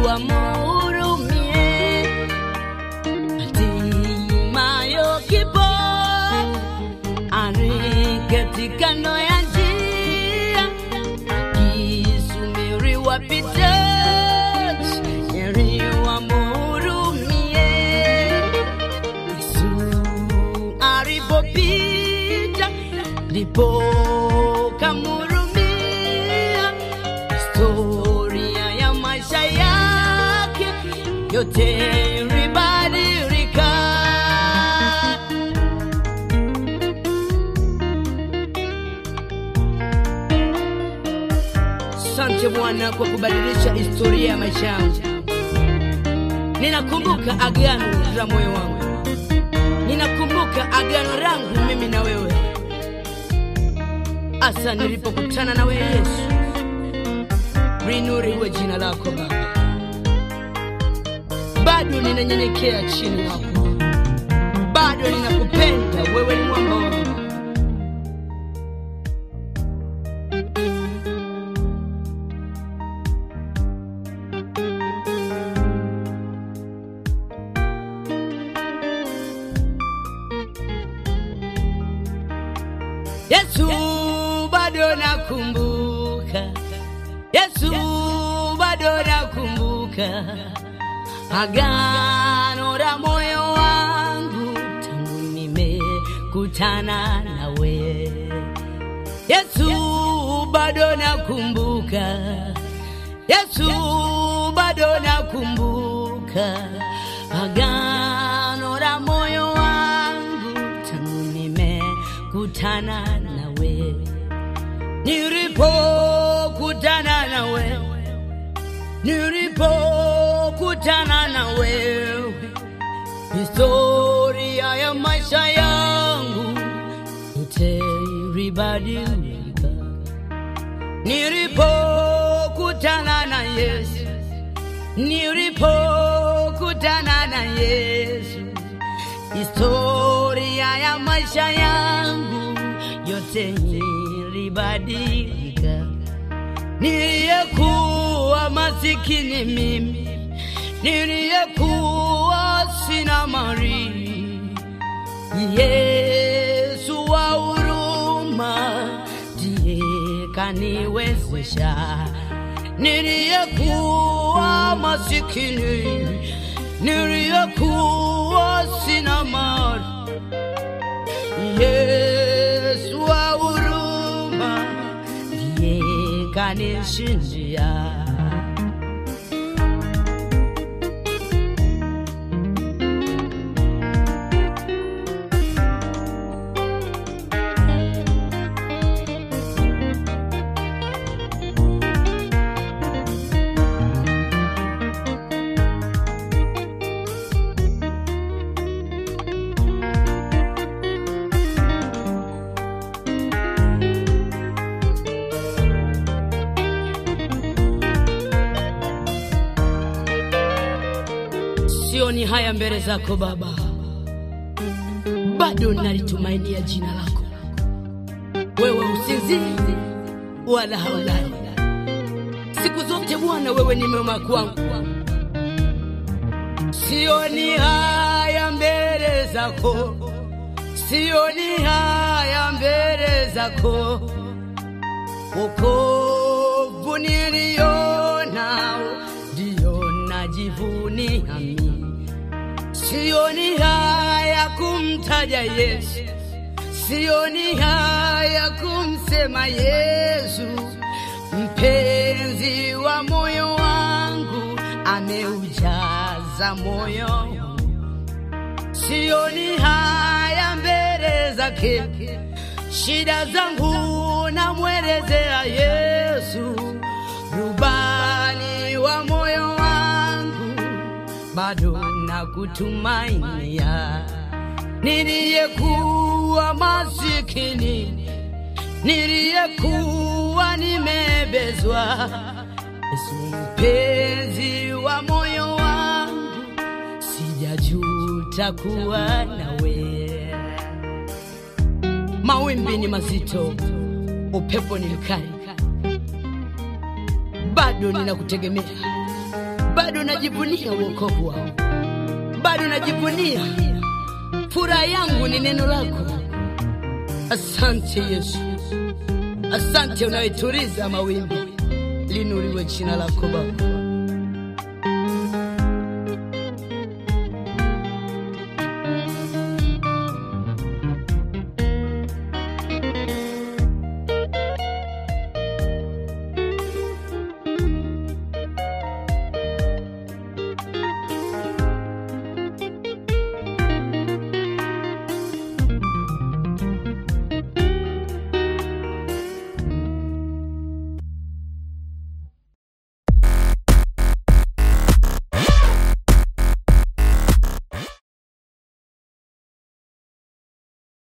wamhurumie. Hatimayo kipo ari katika no ya njia, akisubiri wapite, heri wamhurumie. Yesu alipopita ndipo kamhurumia. Historia ya maisha yake yote ilibadilika. Asante Bwana kwa kubadilisha historia ya maisha yangu. Ninakumbuka agano la moyo wangu, ninakumbuka agano langu mimi na wewe, hasa nilipokutana na wewe Yesu. Linuriwe jina lako Baba, bado ninanyenyekea chini yako, bado ninakupenda wewe, ni mwamba wangu. Yesu bado nakumbuka, Yesu bado nakumbuka agano la moyo wangu tangu nimekutana nawe. Yesu bado nakumbuka, Yesu bado nakumbuka agano la moyo wangu tangu nimekutana nawe, nilipokutana na wewe, nilipokutana na wewe, historia ya maisha yangu yote ilibadilika. Nilipokutana na Yesu, nilipokutana na Yesu, historia ya maisha yangu yote ilibadilika. Niliyekuwa masikini mimi, niliyekuwa sina mali, Yesu wa huruma ndiye kaniwezesha. Niliyekuwa masikini, niliyekuwa sina mali, Yesu wa huruma ndiye kanishindia. Sioni haya mbele zako Baba, bado nalitumainia jina lako. Wewe usinzii wala haulali, siku zote Bwana, wewe ni mwema kwangu. Sioni haya mbele zako, sioni haya mbele zako, wokovu nilionao ndio najivunia mimi. Sioni haya kumtaja Yesu, sioni haya kumsema Yesu, mpenzi wa moyo wangu, ameujaza moyo wangu. Sioni haya mbele zake, shida zangu namwelezea Yesu, rubani wa moyo wangu, bado nakutumainia. Niliyekuwa masikini, niliyekuwa nimebezwa, Yesu mpenzi wa moyo wangu, sijajuta kuwa nawe. Mawimbi ni mazito, upepo ni mkali, bado ninakutegemea, bado bado najivunia wokovu wao, bado najivunia furaha yangu ni neno lako. Asante Yesu, asante unayetuliza mawimbi, linuriwe jina lako Baba.